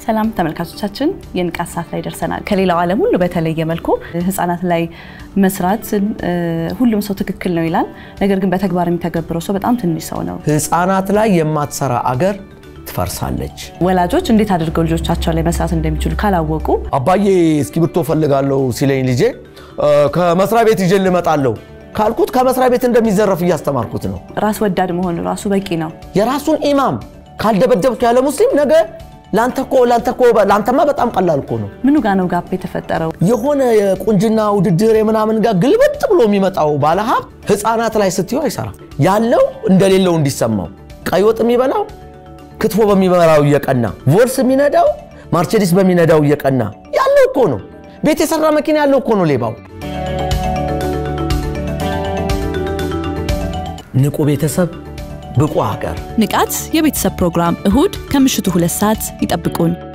ሰላም ተመልካቾቻችን፣ የንቃት ሰዓት ላይ ደርሰናል። ከሌላው ዓለም ሁሉ በተለየ መልኩ ህጻናት ላይ መስራት ሁሉም ሰው ትክክል ነው ይላል። ነገር ግን በተግባር የሚተገብረው ሰው በጣም ትንሽ ሰው ነው። ህፃናት ላይ የማትሰራ አገር ትፈርሳለች። ወላጆች እንዴት አድርገው ልጆቻቸው ላይ መስራት እንደሚችሉ ካላወቁ አባዬ እስክሪብቶ ፈልጋለሁ ሲለኝ ልጄ ከመስሪያ ቤት ይዤ ልመጣለሁ ካልኩት ከመስሪያ ቤት እንደሚዘረፍ እያስተማርኩት ነው። ራስ ወዳድ መሆን ራሱ በቂ ነው። የራሱን ኢማም ካልደበደብኩ ያለ ሙስሊም ነገ ለአንተማ በጣም ቀላል እኮ ነው። ምኑ ጋ ነው ጋፕ የተፈጠረው? የሆነ የቁንጅና ውድድር የምናምን ጋር ግልበጥ ብሎ የሚመጣው ባለሀብት ህፃናት ላይ ስትዩ አይሰራም። ያለው እንደሌለው እንዲሰማው ቀይ ወጥ የሚበላው ክትፎ በሚበላው እየቀና ቮልስ የሚነዳው ማርቼዲስ በሚነዳው እየቀና ያለው እኮ ነው። ቤት የሰራ መኪና ያለው እኮ ነው ሌባው። ንቁ ቤተሰብ ብቁ ሀገር። ንቃት የቤተሰብ ፕሮግራም እሁድ ከምሽቱ ሁለት ሰዓት ይጠብቁን።